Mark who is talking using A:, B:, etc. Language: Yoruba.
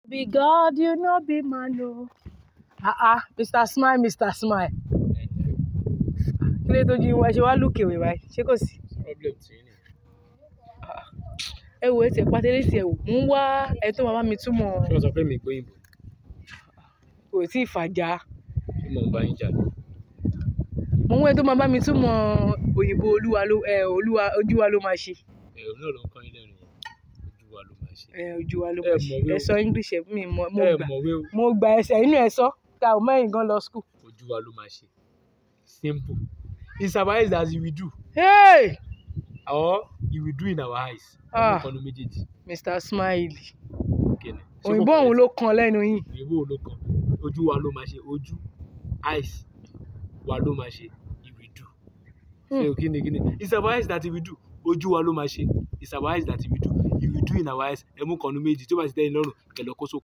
A: be God, you no be man o. Ah ah, Mr. Smile, Mr. Smile. Kí ló tójú yín wá ṣe wá lùkè wè báyìí? Ṣé kò sí?
B: problem tí ní.
A: Ẹ wo ẹsẹ̀ pátẹ́lẹ́ sí ẹ wò. Mo ń wá ẹ tó máa bá mi túmọ̀
B: ṣé wọ́n sọ pé mi gbóyìnbó
A: kò tí ì fàjà.
B: ṣé mò ń bá yín jà ní.
A: Mo ń wá ẹ tó máa bá mi túmọ̀ òyìnbó olúwa ló ẹ olúwa ojú wa ló máa ṣe.
B: ẹ̀rọ náà ló ń kọ́ yín lẹ́nu yẹn ojú wa ló máa ṣe.
A: Ẹ ojú wa ló
B: Ẹ
A: máa ṣe.
B: mọ̀wé
A: Ẹ
B: o.
A: sọ English ẹ mi mọ̀ mo
B: ẹ
A: gbà.
B: mọ̀wé o
A: Mo gba ẹsẹ̀ inú ẹ sọ. Ta ò mẹ́rin gan lọ school.
B: ojú wa ló máa ṣe simple it's our eyes that we do
A: Hey!
B: or you will do in our eyes.
A: Ah.
B: ẹ̀mí kan ló méjèèjì
A: Mr. Smile.
B: kíni. Ṣé kò
A: Òyìnbó òun
B: correct?
A: ló kan lẹ́nu yín.
B: òyìnbó ló kàn ojú wa ló máa ṣe ojú eyes wa ló máa ṣe you will do. ṣé o kíni kíni it's our eyes that we do ojú wa ló máa ṣe it's our eyes that we do you will do in our eyes ẹ̀mú kan ló méjì tí ó bá ti tẹ́ yín lọ́rùn kẹlẹ́ kó so